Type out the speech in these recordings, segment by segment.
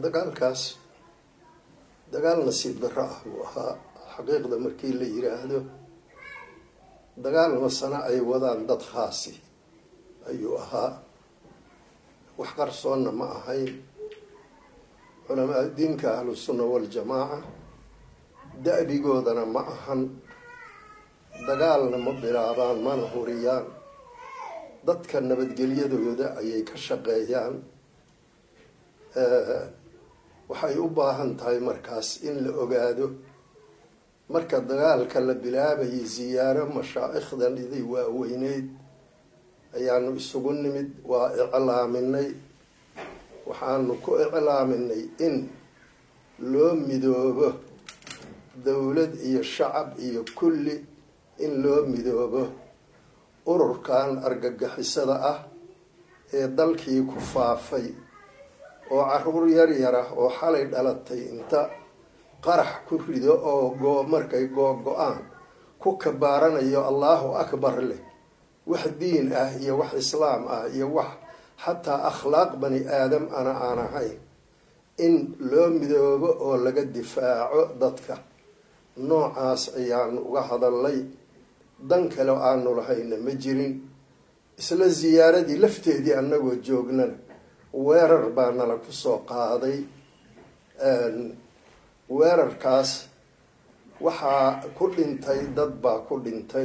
dagaalkaas dagaal nasiib darro ah buu ahaa xaqiiqda markii la yiraahdo dagaal masana ay wadaan dad khaasi ayuu ahaa wax qarsoonna ma ahayn culamaa diinka ahlusunna waljamaaca da-bigoodana ma ahan dagaalna ma bilaabaan mana huriyaan dadka nabadgelyadooda ayay ka shaqeeyaan waxay u baahan tahay markaas in la ogaado marka dagaalka la bilaabayay ziyaaro mashaa'ikhdan iday waaweyneyd ayaanu isugu nimid waa iclaaminay waxaanu ku iclaaminay in loo midoobo dowlad iyo shacab iyo kulli in loo midoobo ururkan argagixisada ah ee dalkii ku faafay oo caruur yar yar ah oo xalay dhalatay inta qarax ku rido oo goo markay googo-aan ku kabaaranayo allahu akbar leh wax diin ah iyo wax islaam ah iyo wax xataa akhlaaq bani aadam ana aan ahayn in loo midoobo oo laga difaaco dadka noocaas ayaanu uga hadalnay dan kale aanu lahayna ma jirin isla ziyaaradii lafteedii annagoo joognana weerar baa nala kusoo qaaday weerarkaas waxaa ku dhintay dad baa ku dhintay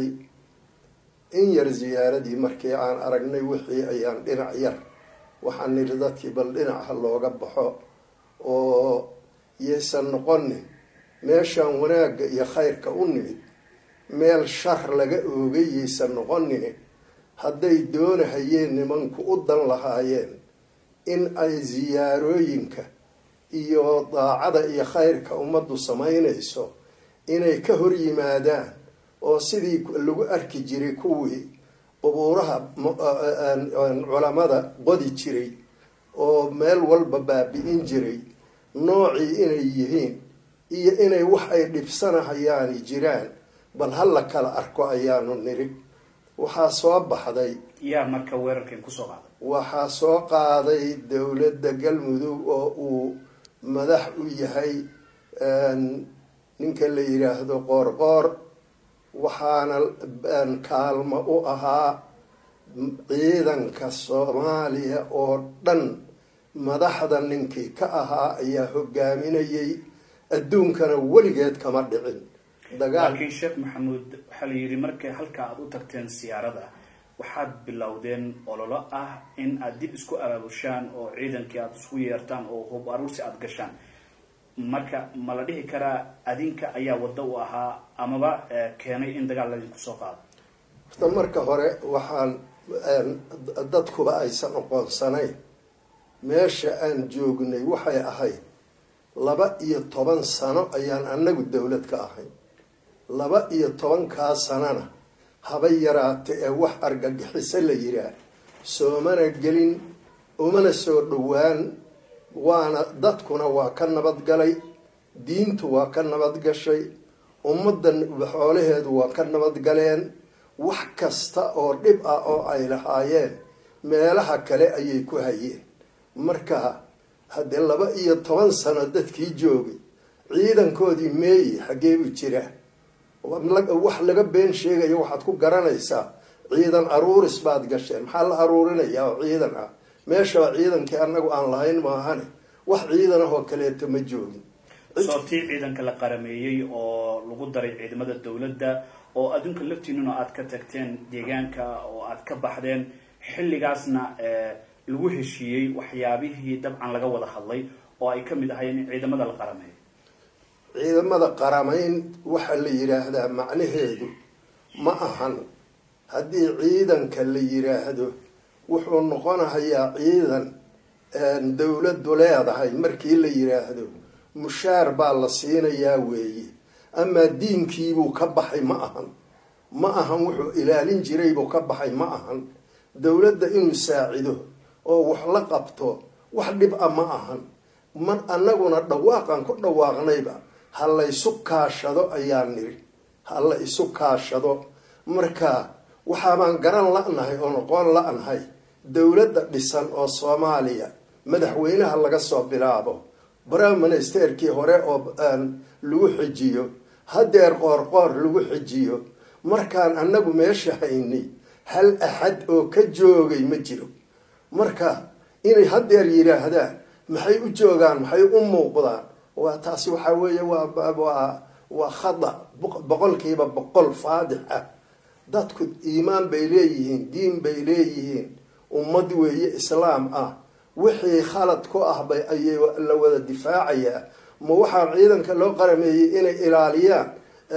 in yar ziyaaradii markii aan aragnay wixii ayaan dhinac yar waxaan nidhi dadkii bal dhinac ha looga baxo oo yaysan noqonin meeshaan wanaagga iyo khayrka u nimid meel shar laga oogay yaysan noqonin hadday doonahayeen nimanku u dan lahaayeen in ay ziyaarooyinka iyo daacada iyo khayrka ummaddu samaynayso inay ka hor yimaadaan oo sidii lagu arki jiray kuwii qubuuraha culamada qodi jiray oo meel walba baabi-in jiray noocii inay yihiin iyo inay wax ay dhibsanahayaani jiraan bal ha la kala arko ayaanu niri waxaa soo baxday yaa marka weerarkan kusoo qaaday waxaa soo qaaday dowladda galmudug oo uu madax u yahay ninka la yiraahdo qoorqoor waxaana kaalmo u ahaa ciidanka soomaaliya oo dhan madaxda ninkii ka ahaa ayaa hogaaminayay adduunkana weligeed kama dhicin dagaal laakiin sheekh maxamuud waxaa la yidhi markay halka aada u tagteen siyaarada waxaad bilowdeen ololo ah in aada dib isku abaabushaan oo ciidankii aada isku yeertaan oo hub aruursi aada gashaan marka ma la dhihi karaa adinka ayaa waddo u ahaa amaba keenay in dagaal ladinku soo qaado horta marka hore waxaan dadkuba aysan oqoonsanayn meesha aan joognay waxay ahayd laba iyo toban sano ayaan annagu dowlad ka ahayn laba iyo tobankaa sanona haba yaraate ee wax argagixiso la yiraa soomana gelin umana soo dhowaan waana dadkuna waa ka nabadgalay diintu waa ka nabadgashay ummaddan xoolaheedu waa ka nabadgaleen wax kasta oo dhib ah oo ay lahaayeen meelaha kale ayay ku hayeen marka haddee laba iyo toban sano dadkii joogay ciidankoodii meeyi xaggee buu jiraa wax laga been sheegayo waxaad ku garanaysaa ciidan aruuris baad gasheen maxaa la aruurinayaa oo ciidan ah meeshaba ciidankii annagu aan lahayn maahane wax ciidan ah oo kaleeto ma joogin soo tii ciidanka la qarameeyey oo lagu daray ciidamada dowladda oo adduunka laftiinuna aada ka tagteen deegaanka oo aada ka baxdeen xilligaasna lagu heshiiyey waxyaabihii dabcan laga wada hadlay oo ay kamid ahaayeen in ciidamada la qarameeyo ciidamada qaramayn waxaa la yidhaahdaa macnaheedu ma ahan haddii ciidanka la yiraahdo wuxuu noqonahayaa ciidan dowladdu leedahay markii la yiraahdo mushaar baa la siinayaa weeye amaa diinkiibuu ka baxay ma ahan ma ahan wuxuu ilaalin jiraybuu ka baxay ma ahan dowladda inuu saacido oo wax la qabto wax dhib a ma ahan mar annaguna dhawaaqan ku dhawaaqnayba ha la ysu kaashado ayaan niri ha la isu kaashado marka waxaabaan garan la-nahay oo noqon la-nahay dowladda dhisan oo soomaaliya madaxweynaha laga soo bilaabo prime ministerkii hore oo lagu xijiyo hadeer qoorqoor lagu xijiyo markaan annagu meesha haynay hal axad oo ka joogay ma jiro marka inay hadeer yidhaahdaan maxay u joogaan maxay u muuqdaan waa taasi waxaa weeye waa waa khada boqolkiiba boqol faadix ah dadku iimaan bay leeyihiin diin bay leeyihiin ummad weeye islaam ah wixii khalad ku ah bay ayay la wada difaacayaa ma waxaa ciidanka loo qarameeyey inay ilaaliyaan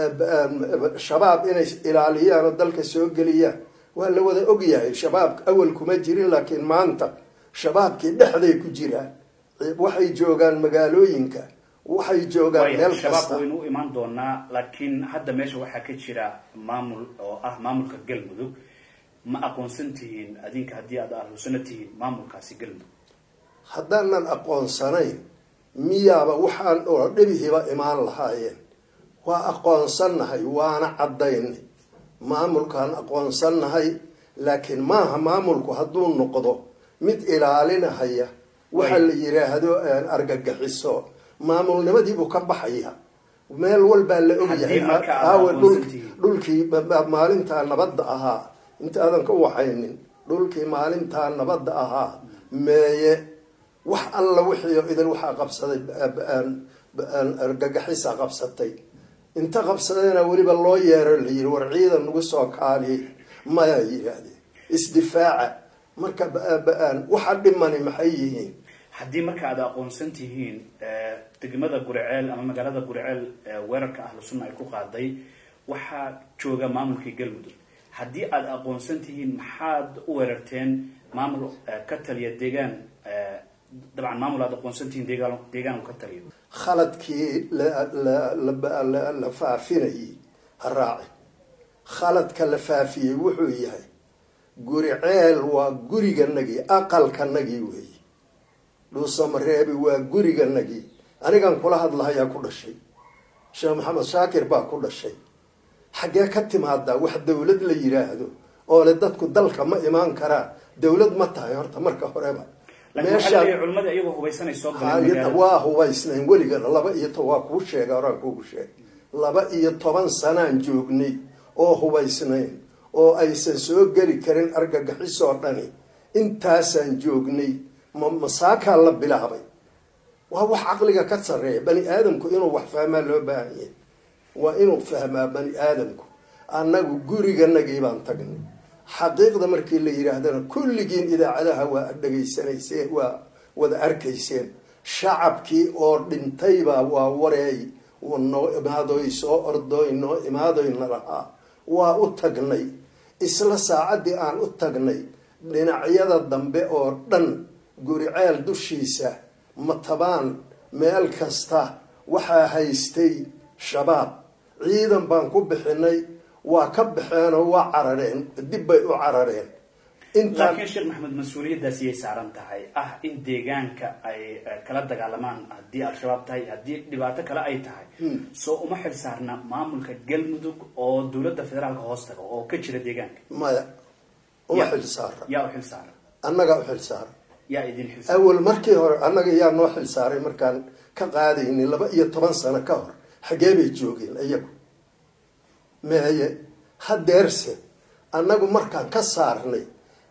shabaab inay ilaaliyaan oo dalka soo geliyaan waa la wada ogyahay shabaab awal kuma jirin laakiin maanta shabaabkii dhexday ku jiraan waxay joogaan magaalooyinka waxay joogaan meel shabaab kasta waynu u imaan doonaa laakiin hadda meesha waxaa ka jira maamul oo ah maamulka galmudug ma aqoonsan tihiin adinka haddii aad ahlusano tihiin maamulkaasi galmudug haddaanan aqoonsanayn miyaaba waxaan oo dhibihiba imaan lahaayeen waa aqoonsannahay waana caddaynay maamulkaan aqoonsannahay laakiin maaha maamulku hadduu noqdo mid ilaalinahaya waxa la yidhaahdo argagixiso maamulnimadiibuu ka baxaya meel walbaa la ogyahay Haddii marka aad aawe dhul aqoonsantihiin. dhulkii ma- maalintaa nabadda ahaa intaadan ka waxaynin dhulkii maalintaa nabadda ahaa meeye wax alla wixii idin waxaa qabsaday argagaxisa qabsatay inta qabsadayna weliba loo yeero la yiri war ciidan nagu soo kaaliyay mayaa yidhaahdeen isdifaaca marka ba- ba- waxa dhimani maxay yihiin haddii marka aad aqoonsan tihiin eh, degmada guriceel ama magaalada guriceel eh, weerarka ahlu sunna ay ku qaaday waxaa jooga maamulkii galmudug haddii aad aqoonsan tihiin maxaad u weerarteen maamul eh, ka taliya deegaan eh, dabcan maamul aad aqoonsan tihiin deegaan deegaan uu ka taliyo khaladkii la- la- la- la- la faafinayay ha raaci khaladka la faafiyey wuxuu yahay guri ceel waa guriganagii aqalkanagii weeye dhuusamareebi waa guriganagii anigan kula hadlahayaa ku dhashay sheekh maxamed shaakir baa ku dhashay xaggee ka timaadaa wax dawlad la yidhaahdo oo le dadku dalka ma imaan karaan dawlad ma tahay horta marka horeba laakiin waxaa leeyahay culimmada iyagoo hubaysanay soo galeen hayada magaalada waa hubaysnayn weligana laba iyo to waa kuu sheega horaan kuugu sheeg laba iyo toban sanaan joognay oo hubaysnayn oo aysan soo geli karin argagixisoo dhani intaasaan joognay ma masaakaa la bilaabay waa wax caqliga ka sarreeya bani aadamku inuu wax fahmaa loo baahan yahay waa inuu fahmaa bani aadamku annagu guriganagii baan tagnay xaqiiqda markii la yidhaahdana kulligiin idaacadaha waa dhegaysanayseen waa wada arkayseen shacabkii oo dhintayba waa wareey noo imaadoy soo ordooy noo imaadoyna lahaa waa u tagnay isla saacaddii aan u tagnay dhinacyada dambe oo dhan guriceel dushiisa matabaan meel kasta waxaa haystay shabaab ciidan baan ku bixinay waa ka baxeenoo waa carareen dib bay u carareen intaan laakiin sheekh maxamed mas-uuliyaddaasi yay saaran tahay ah in deegaanka ay eh, kala dagaalamaan haddii al-shabaab tahay haddii dhibaato kale ay tahay soo uma xil saarna maamulka galmudug oo dowladda federaalka hoos taga oo ka jira deegaanka maya uma Ya- xil saara yaa u xil saara annagaa u xil saara yaa idin xil saara awal markii hore annaga yaa noo xil saaray markaan ka qaadaynay laba iyo toban sano ka hor xaggee bay joogeen iyagu meeye hadeerse annagu markaan ka saarnay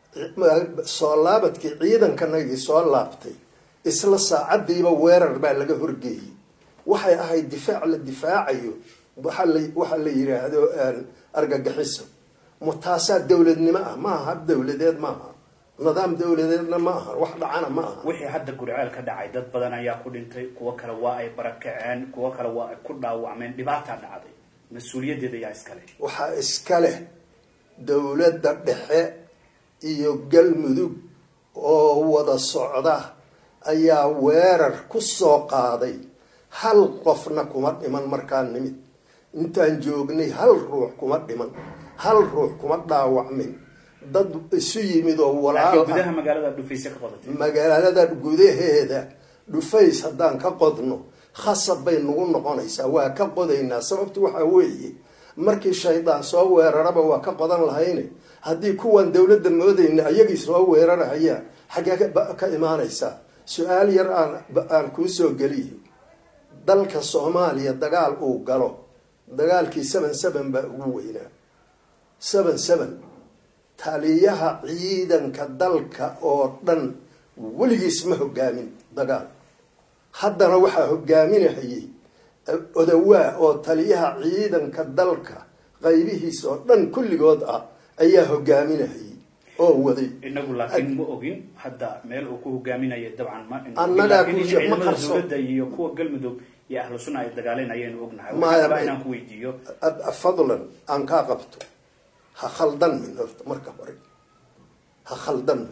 soo laabadkii ciidankanagii soo laabtay isla saacadiiba weerar baa laga horgeeyey waxay ahayd difaac la difaacayo waxa la waxa la yidhaahdo argagixiso ma taasaa dowladnimo ah ma aha dowladeed ma aha nidaam dowladeedna ma aha wax dhacana ma aha wixii hadda gurceel ka dhacay dad badan ayaa ku dhintay kuwo kale waa ay barakaceen kuwo kale waa ay ku dhaawacmeen dhibaataa dhacday mas-uuliyaddeeda yaa iskale waxaa iska leh dowladda dhexe iyo galmudug oo wada socda ayaa weerar ku soo qaaday hal qofna kuma dhiman markaan nimid intaan joognay hal ruux kuma dhiman hal ruux kuma dhaawacmin dad isu yimid oo walaal laakiin ah gudaha magaalada dhufayse ka qodatay magaalada gudaheeda dhufays haddaan ka qodno khasab bay nagu noqonaysaa waa ka qodaynaa sababtu waxaa weeye markii shaydaan soo weeraraba waa ka qodan lahayne haddii kuwan dowladda moodayna ayagii soo weerarahayaan xaggee ka- ka imaanaysaa su-aal yar aan aan kuu soo geliyo dalka soomaaliya dagaal uu galo dagaalkii seven seven baa ugu weynaa seven seven taliyaha ciidanka dalka oo dhan weligiis ma hogaamin dagaal haddana waxaa hogaaminahayay odawaa oo taliyaha ciidanka dalka qaybihiis oo dhan kulligood ah ayaa hogaaminahayay oo waday inagu laakiin ma ogin hadda meel uu ku hogaaminayo dabcan ma Annagaa laakiin ku sheeg- ma ciidamada qarso. dowladda iyo kuwa galmudug iyo ahlu sunna ay dagaaleen ayaynu ognahay Maya, waxaan rabaa maya. inaan ku weydiiyo Ab- fadlan aan kaa qabto ha khaldanmin horta marka hore ha khaldanmin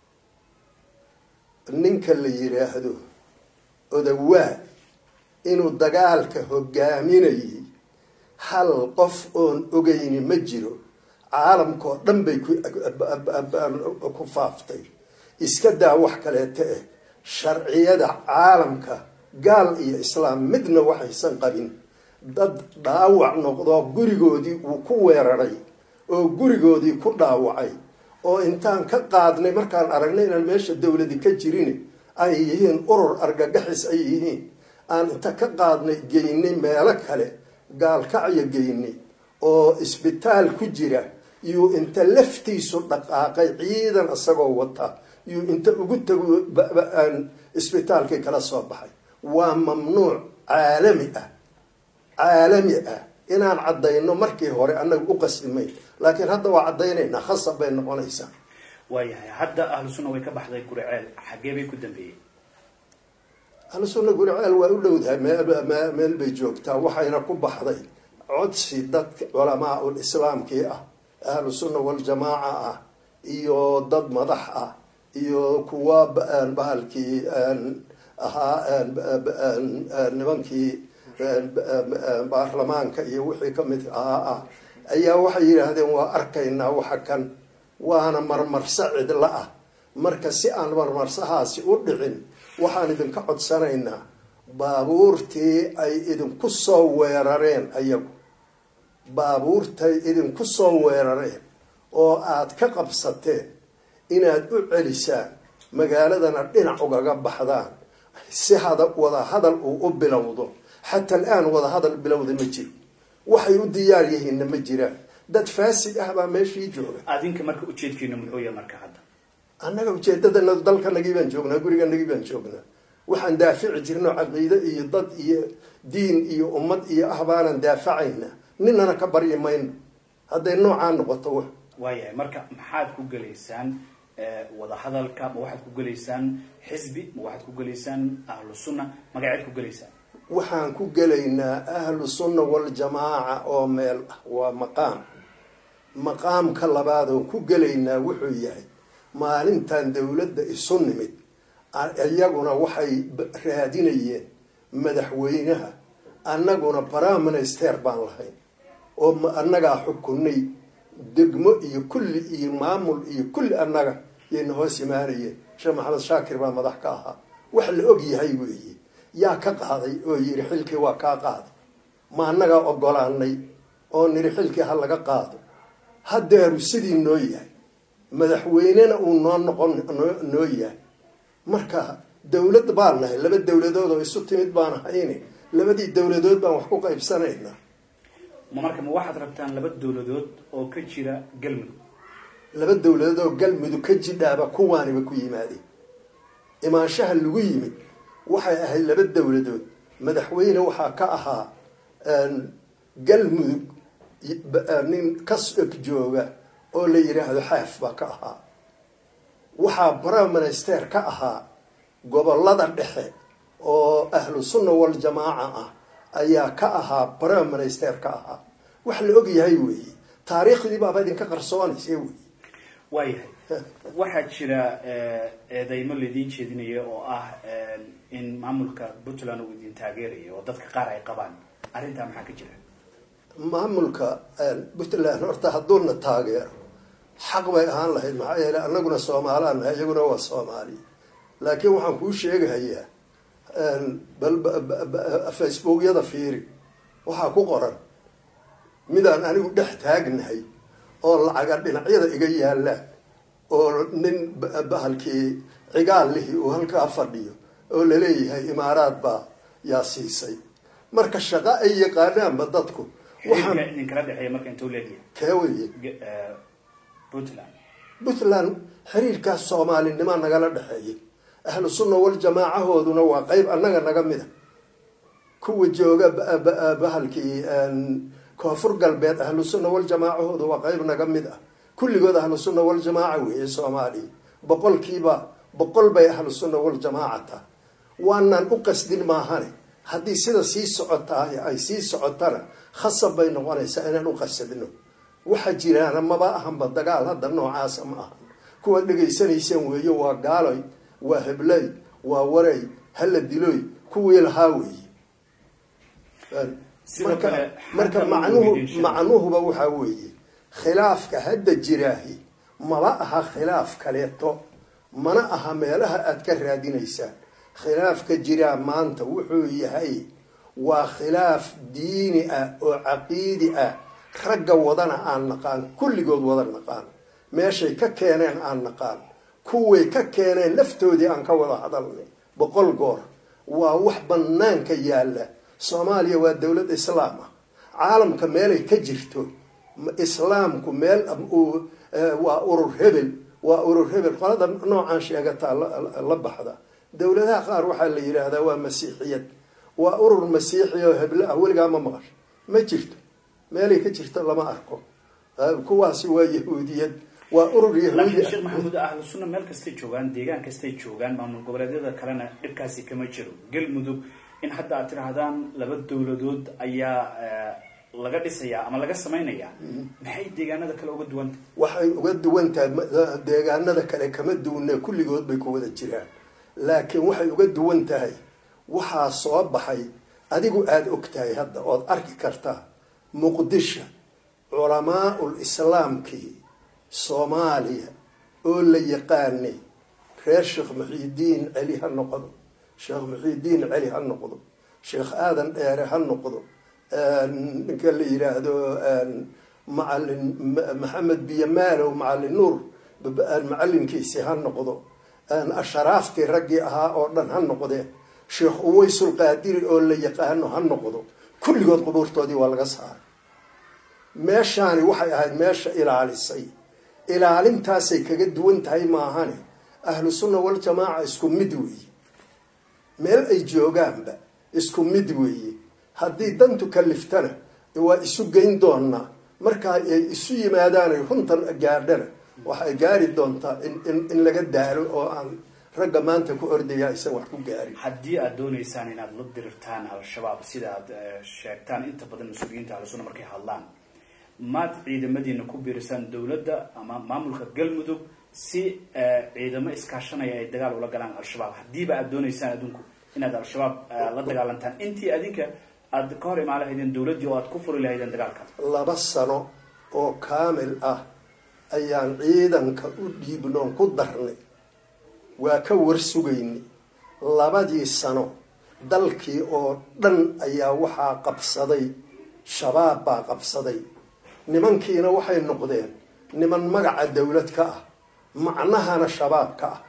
ninka la yidhaahdo odawaa inuu dagaalka hogaaminayay hal qof oon ogeyni ma jiro caalamkaoo dhan bay ku ku faaftay iska daa wax kaleeta eh sharciyada caalamka gaal iyo islaam midna waxaysan qabin dad dhaawac noqdoo gurigoodii uu ku weeraray oo gurigoodii ku dhaawacay oo intaan ka qaadnay markaan aragnay inaan meesha dawladi ka jirin ay yihiin urur argagaxis ay yihiin aan inta ka qaadnay geynay meelo kale gaalkacyo geynay oo isbitaal ku jira yuu inta laftiisu dhaqaaqay ciidan isagoo wata yuu inta ugu tago aan isbitaalkii kala soo baxay waa mamnuuc caalami ah caalami ah inaan caddayno markii hore annaga u qasdimayn laakiin hadda waa caddaynaynaa khasab bay noqonaysaa waayahay hadda ahlu sunna way ka baxday guriceel xaggee bay ku dambeeyey ahlu sunna guriceel waa u dhowdahay meel meel bay joogtaa waxayna ku baxday codsi dadka culamaa ul islaamkii ah ahlu sunna waljamaaca ah iyo dad madax ah iyo kuwa bahalkii ahaa nimankii baarlamaanka iyo wixii kamid ahaa ah ayaa waxay yidhaahdeen waa arkaynaa waxa kan waana marmarso cidla ah marka si aan marmarsahaasi u dhicin waxaan idinka codsanaynaa baabuurtii ay idinku soo weerareen ayagu baabuurtay idinku soo weerareen oo aad ka qabsateen inaad u celisaan magaaladana dhinac ugaga baxdaan si hada wadahadal uu u bilowdo xataa al-aan wadahadal bilowda ma jiro waxay u diyaar yihiinna ma jiraan dad faasid ah baa meeshii jooga adinka marka ujeedkiina muxuu yahay marka hadda annaga ujeedadana dalkanagii baan joognaa guriganagii baan joognaa waxaan daafici jirno caqiide iyo dad iyo diin iyo ummad iyo ah baanan daafacayna ninana ka baryi mayno hadday noocaa noqoto w waayahay marka maxaad ku gelaysaan wadahadalka ma waxaad ku gelaysaan xisbi ma waxaad ku gelaysaan ahlu sunna magaceed ku gelaysaan waxaan ku gelaynaa ahlu sunna waljamaaca oo meel ah waa maqaam maqaamka labaad oo ku gelaynaa wuxuu yahay maalintan dowladda isu nimid iyaguna waxay raadinayeen madaxweynaha annaguna baraminister baan lahayn oo annagaa xukunay degmo iyo kulli iyo maamul iyo kulli annaga yayna hoos imaanayeen sheekh maxamed shaakir baa madax ka ahaa wax la og yahay weeye yaa ka qaaday oo yidhi xilkii waa kaa qaaday ma annagaa ogolaanay oo nidhi xilkii ha laga qaado haddeeru sidii noo yahay madaxweynena uu noo noqon noo yahay marka dawlad baan nahay laba dawladood oo isu timid baan ahayne labadii dawladood baan wax ku qaybsanaynaa ma marka ma waxaad rabtaan laba dawladood oo ka jira galmudug laba dawladood oo galmudug ka jidhaaba kuwaaniba ku yimaadeen imaanshaha lagu yimid waxay ahayd laba dawladood madaxweyne waxaa ka ahaa galmudug nin kas og jooga oo la yidhaahdo xaaf baa ka ahaa waxaa briminister ka ahaa gobolada dhexe oo ahlu sunna waljamaaca ah ayaa ka ahaa briminister ka ahaa wax la og yahay weeye taariikhdii baaba idinka qarsoonaysa wey waayahay waxaa jira eedeymo laidiin jeedinaya oo ah in maamulka puntland uu idin taageerayo oo dadka qaar ay qabaan arrintaa maxaa ka jira maamulka puntland horta hadduuna taageero xaq bay ahaan lahayd maxaa yeele annaguna soomaalaan nahay iyaguna waa soomaali laakiin waxaan kuu sheegahayaa bal facebookyada fiiri waxaa ku qoran midaan anigu dhex taagnahay oo lacaga dhinacyada iga yaallaan oo nin bahalkii cigaal lihi uu halkaa fadhiyo oo laleeyahay imaaraad baa yaa siisay marka shaqo ay yaqaanaanba dadku waxaan xiriirka idinkala dhexeeya marka intuu leegyahay kee weye Ge- eh, puntland puntland xiriirkaas soomaalinimo nagala dhexeeya ahlu sunna waljamaacahooduna waa qeyb annaga naga mida kuwa jooga ba- ba- bahalkii een, koonfur galbeed ahlu sunna waljamaacahoodu waa qeyb naga mid ah kulligood ahlu sunna waljamaaca weeye soomaaliya boqolkiiba boqol bay ahlu sunna waljamaaca tahay waanaan u qasdin maahane haddii sida sii socotaa ay sii socotana khasab bay noqonaysaa inaan u qasadno waxa jiraana maba ahanba dagaal hadda noocaasa ma ahan kuwaad dhegaysanaysaan weeye waa gaaloy waa hebley waa waray hala diloy kuwii lahaa weeye Sidoo marka kale, marka xagga macnuhu ugu weydiin macnuhuba waxaa weeye khilaafka hadda jiraahi maba aha khilaaf kaleeto mana aha meelaha aad ka raadinaysaan khilaafka jiraa maanta wuxuu yahay waa khilaaf diini ah oo caqiidi ah ragga wadana aan naqaan kulligood wada naqaan meeshay ka keeneen aan naqaan kuway ka keeneen laftoodii aan ka wada hadalnay boqol goor waa wax banaanka yaalla soomaaliya waa dowlad islaam ah caalamka meelay ka jirto ma- islaamku meel uu eh, waa urur hebel waa urur hebel qolada noocan sheegataa la- la- la baxda dowladaha qaar waxaa la yidhaahdaa waa masiixiyad waa urur masiixi oo heble ah weligaa ma maqasho ma jirto meelay ka jirto lama arko Eh, kuwaasi waa yahuudiyad waa urur laakiin yahuudi sheekh ah maxamuud ahlu sunna meel kastay joogaan deegaan kastay joogaan maamul goboleedyada kalena dhibkaasi kama jiro galmudug in hadda aad tidhaahdaan laba dowladood ayaa eh, laga dhisayaa ama laga samaynayaa maxay deegaanada kale uga duwanta waxay uga duwan tahay ma- deegaanada kale kama duwanne kulligood bay ku wada jiraan laakiin waxay uga duwan tahay waxaa soo baxay adigu aada og tahay hadda ood arki kartaa muqdisho culamaa'ul islaamkii soomaaliya oo la yaqaanay reer sheekh muxiidiin celi ha noqdo sheekh muxiidiin celi ha noqdo sheekh aadan dheere ha noqdo ninka la yidhaahdo macalin maxamed biyamaalow macalin nuur macalinkiisi ha noqdo asharaaftii raggii ahaa oo dhan ha noqdee sheekh uwaysul qaadiri oo la yaqaano ha noqdo kulligood qubuurtoodii waa laga saaray meeshaani waxay ahayd meesha ilaalisay ilaalintaasay kaga duwan tahay maahane ahlu sunna waljamaaca isku mid weeye meel ay joogaanba isku mid weeye haddii dantu kaliftana waa isu geyn doonaa markaa ay isu yimaadaanay runtan gaadhana waxay gaari doontaa in in laga daalo oo aan ragga maanta ku ordaya aysan wax ku gaarin haddii aad doonaysaan inaad la dirirtaan al-shabaab sida aad sheegtaan inta badan mas-uuliyiinta ahlusuna markay hadlaan maad ciidamadiina ku biirisaan dowladda ama maamulka galmudug si ciidamo iskaashanaya ay dagaal ula galaan al-shabaab haddiiba aad doonaysaan adduunku inaad al-shabaab la dagaalantaan intii adinka aada ka hor imaan lahaydeen dowladdii oo aad ku furi lahaydeen dagaalka laba sano oo kaamil ah ayaan ciidanka u dhiibnoon ku darnay waa ka warsugaynay labadii sano dalkii oo dhan ayaa waxaa qabsaday shabaab baa qabsaday nimankiina waxay noqdeen niman magaca dowlad ka ah macnahana shabaab ka ah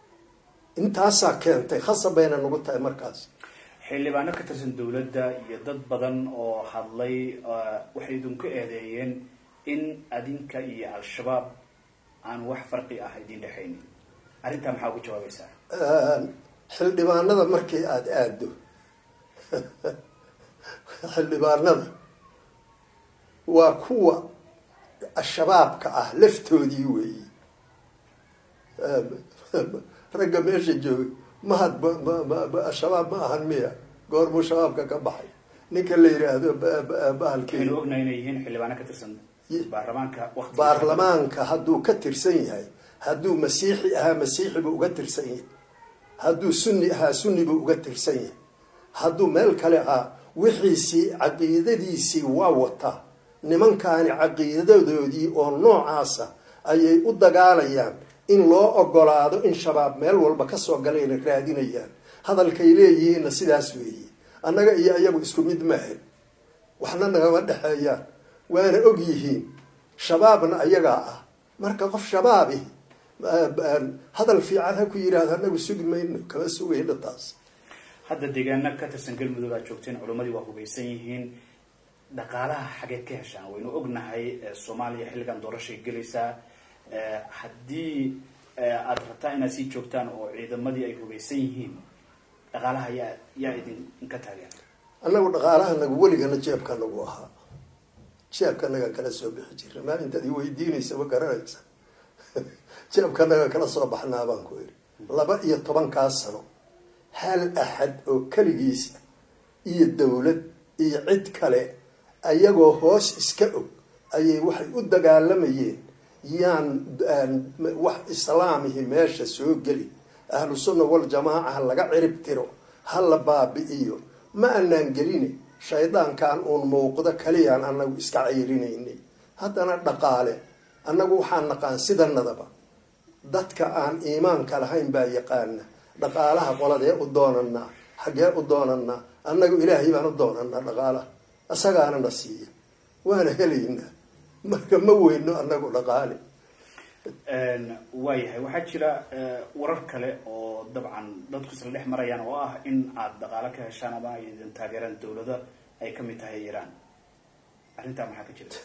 intaasaa keentay khasab bayna nagu tahay markaas xildhibaano ka tirsan dowladda iyo dad badan oo hadlay waxay idinku eedeeyeen in adinka iyo al-shabaab aan wax farqi ah idin dhexaynin arrintaa maxaa ugu jawaabaysaa xildhibaanada markii aada aado xildhibaanada waa kuwa shabaabka ah laftoodii weeye ragga meesha joogay mahad shabaab ma ahan miya goormuu shabaabka ka baxay ninka la yidhaahdo bahalkii waxaynu ognahay inay yihiin xildhibaano ka tirsan baarlamaanka waqti baarlamaanka hadduu ka tirsan yahay hadduu masiixi ahaa masiixi buu uga tirsan yahay hadduu sunni ahaa sunni buu uga tirsan yahay hadduu meel kale ahaa wixiisii caqiidadiisii waa wataa nimankaani caqiidadoodii oo noocaasa ayay u dagaalayaan in loo ogolaado in shabaab meel walba kasoo galayna raadinayaan hadalkay leeyihiinna sidaas weeye annaga iyo iyagu isku mid maahe waxna nagama dhexeeyaan waana og yihiin shabaabna ayagaa ah marka qof shabaabi hadal fiican ha ku yidhaahdo anagu sugi mayno kama sugayno taas hadda deegaana ka tirsan galmudug aad joogteen culimmadii waa hubaysan yihiin dhaqaalaha xageed ka heshaan waynu ognahay soomaaliya xilligan doorashay gelaysaa haddii aada rabtaa inaad sii joogtaan oo ciidamadii ay hubaysan yihiin dhaqaalaha yaa yaa idinka taageera annagu dhaqaalahanagu weligana jeebkanagu ahaa jeebkanaga kala soo bixi jirna maalintaad i weydiinaysa ma garanaysa jeebkanaga kala soo baxnaa baan ku iri laba iyo tobankaas sano hal axad oo keligiisa iyo dawlad iyo cid kale ayagoo hoos iska og ayay waxay u dagaalamayeen yaan wax islaamihi meesha soo geli ahlu sunna waljamaaca ha laga cirib tiro ha la baabi'iyo ma anaan geline shaydaankaan uun muuqdo kaliyaan anagu iska cayirinaynay haddana dhaqaale annagu waxaan naqaan sidanadaba dadka aan iimaanka lahayn baa yaqaana dhaqaalaha qoladee u doonanaa xaggee u doonanaa annagu ilaahay baan u doonanaa dhaqaalaha isagaana na siiya waana helaynaa marka ma weyno annagu dhaqaale waayahay waxaa jira warar kale oo dabcan dadku isla dhex marayaan oo ah in aada dhaqaalo ka heshaan ama ay idin taageeraan dawlado ay kamid tahay iiraan arrintaa maxaa ka jira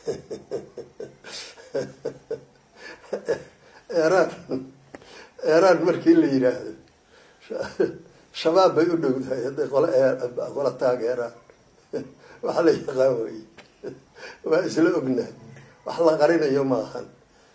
eraan eraan markii la yidhaahdo shabaab bay u dhowdahay hadday qolo qola taageeraan waxa la yaqaan wey waa isla ognahay wax la qarinayo maahan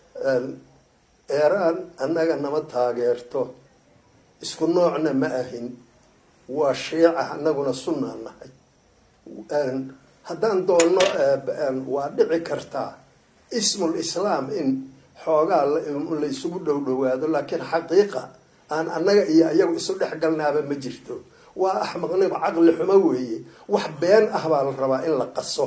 eraan annaga nama taageerto isku noocna ma ahin waa shiica anaguna sunnaa nahay haddaan doonno waa dhici kartaa ismul islaam in xoogaa la isugu dhow dhowaado laakiin xaqiiqa aan annaga iyo iyagu isu dhex galnaaba ma jirto waa axmaqnimo caqli xumo weeye wax been ah baa la rabaa in la qaso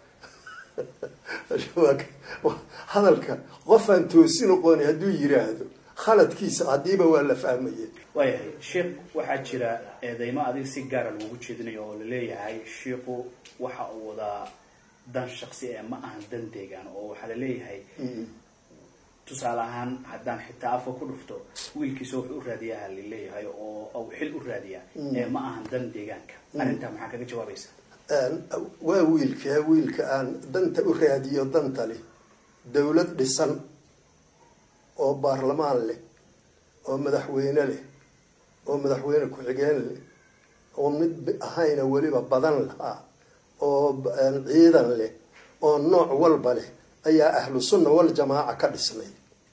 hadalka qofaan toosin oqooni hadduu yiraahdo khaladkiisa haddiiba waa la fahmaya waayahay sheikh waxaa jira eedeymo adiga si gaara loogu jeedinayo oo laleeyahay shiiku waxa uu wadaa dan shaksi ee ma ahan dan deegaan oo waxaa laleeyahay tusaale ahaan haddaan xitaa afka ku dhufto wiilkiisa wuxuu u raadiyaha laleeyahay oo au xil u raadiyaa ee ma ahan dan deegaanka arrintaa maxaa kaga jawaabaysa waa wiilka wiilka aan danta u raadiyo dantali dawlad dhisan oo baarlamaan leh oo madaxweyne leh oo madaxweyne ku-xigeen leh oo mid ahayna weliba badan lahaa oo ciidan leh oo nooc walba leh ayaa ahlu sunna waljamaaca ka dhisnay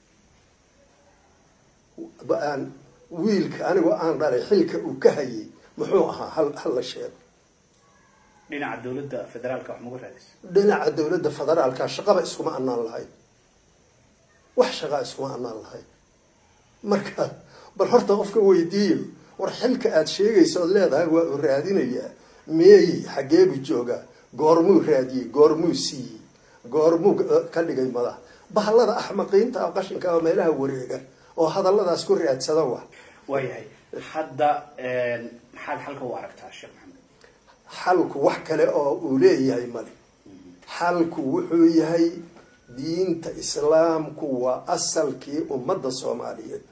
wiilka anigoo aan dhalay xilka uu ka hayay muxuu ahaa hal la sheego dhinaca dawladda federaalka wax magu raadis dhinaca dawladda federaalka shaqaba iskuma anaan lahayn wax shaqaa iskuma anaan lahayn marka bal horta qofka weydiiyo war xilka aada sheegaysa ood leedahay waa uu raadinayaa meeyi xaggeebuu joogaa goormuu raadiyey goormuu siiyey goormuu ka dhigay madax bahalada axmaqiinta oo qashinka oo meelaha wareega oo hadalladaas ku raadsada wa waayahay hadda maxaad xalka u aragtaa sheekh maxamed xalku wax kale oo uu leeyahay male xalku wuxuu yahay diinta islaamku waa asalkii ummadda soomaaliyeed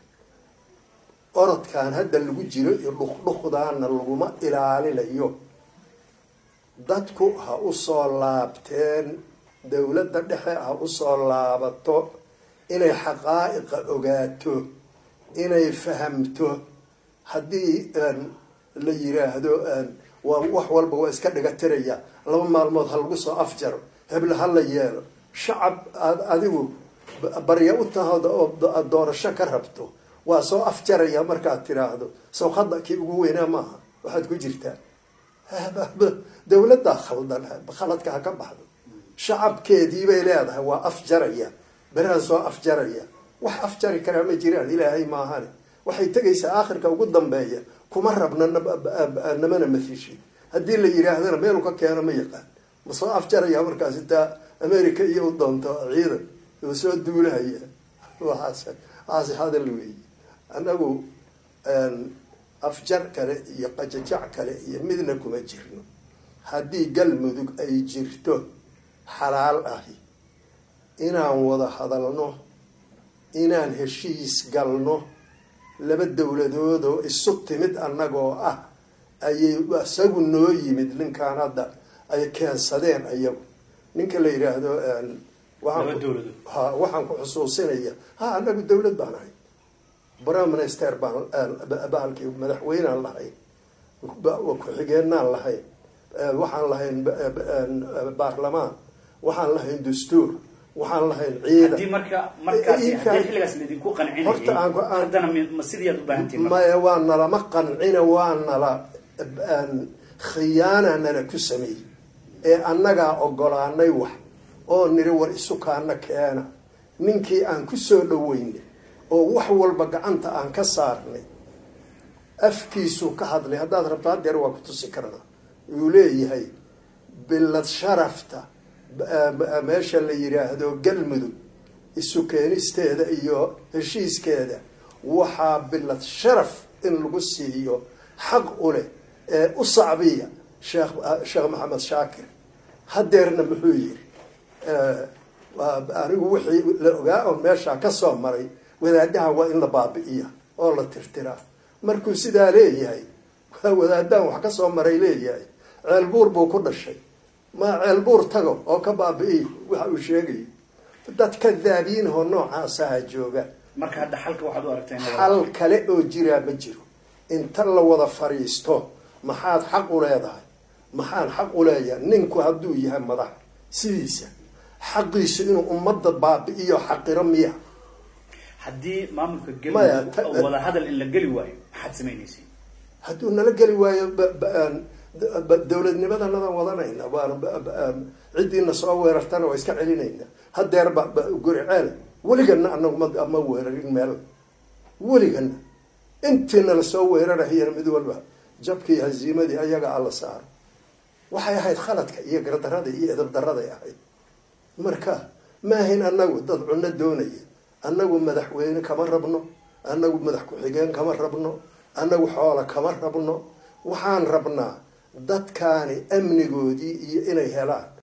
orodkan hadda lagu jiro iyo dhuqdhuqdaana laguma ilaalinayo dadku ha usoo laabteen dawladda dhexe ha usoo laabato inay xaqaa'iqa ogaato inay fahamto haddii la yiraahdo waa wax walba waa iska dhigatiraya laba maalmood ha lagu soo afjaro heble ha la yeelo shacab aad adigu barya u tahood oo doorasho ka rabto waa soo afjaraya markaad tiraahdo sawqada kii ugu weynaa maaha waxaad ku jirtaa dawladdaa khaldan khaladka ha ka baxdo shacabkeedii bay leedahay waa afjaraya beraan soo afjaraya wax afjari karaa ma jiraan ilaahay maahane waxay tegaysaa aakhirka ugu dambeeya kuma rabna namana mafishi haddii la yiraahdana meelu ka keeno ma yaqaan ma soo afjaraya markaas intaa america iyo u doonto ciidan oo soo duulahaya waxaas waxaas hadal weeye annagu afjar kale iyo qajajac kale iyo midna kuma jirno haddii galmudug ay jirto xalaal ahi inaan wada hadalno inaan heshiis galno laba dowladood oo isu timid annagoo ah ayay isagu noo yimid ninkaan hadda ay keensadeen ayagu ninka la yidhaahdo ha waxaan ku xusuusinaya ha annagu dowlad baan ahay prime minister baan bahalkii madaxweynaan lahayn ku-xigeenaan lahayn waxaan lahayn baarlamaan waxaan lahayn dastuur waxaan lahayn ciidan marka markaasi haddii xilligaas laidinku qancinayay haddana ma sidii aad u baahantiin maya waa nalama qancina waa nala khiyaana nala ku sameeyey ee annagaa ogolaanay wax oo niri war isukaana keena ninkii aan ku soo dhaweynay oo wax walba gacanta aan ka saarnay afkiisuu ka hadlay haddaad rabto hadeer waa ku tusi karnaa wuu leeyahay bilad sharafta meesha la yidhaahdo galmudug isu keenisteeda iyo heshiiskeeda waxaa bilad sharaf in lagu siiyo xaq u leh ee u sacbiya sheekh sheekh maxamed shaakir hadeerna muxuu yiri anigu wixii la ogaa oo meeshaa ka soo maray wadaadaha waa in la baabi'iya oo la tirtiraa markuu sidaa leeyahay waa wadaadahan wax ka soo maray leeyahay ceelbuur buu ku dhashay ma ceelbuur tago oo ka baabi'iy waxa uu sheegayo dad kadaabiinahoo noocaasaha jooga marka hadda xalka waxaad u aragteen xal kale oo jiraa ma jiro inta la wada fadhiisto maxaad xaq u leedahay maxaan xaq u leeyahay ninku hadduu yahay madax sidiisa xaqiisu inuu ummadda baabi'iyo xaqiro miya haddii maamulka galmudug wada hadal in la geli waayo maxaad samaynaysiin hadduu nala geli waayo dowladnimadanadan wadanayna waan ciddiina soo weerartana waa iska celinayna hadeerba guriceel weligana anagu ma weerarin meel weligana intiina lasoo weerarahayana mid walba jabkii haziimadii ayaga alla saaro waxay ahayd khaladka iyo gardarada iyo edab daraday ahayd marka maahayn anagu dad cunno doonaya annagu madaxweyne kama rabno annagu madax ku-xigeen kama rabno annagu xoola kama rabno waxaan rabnaa dadkaani amnigoodii iyo inay helaan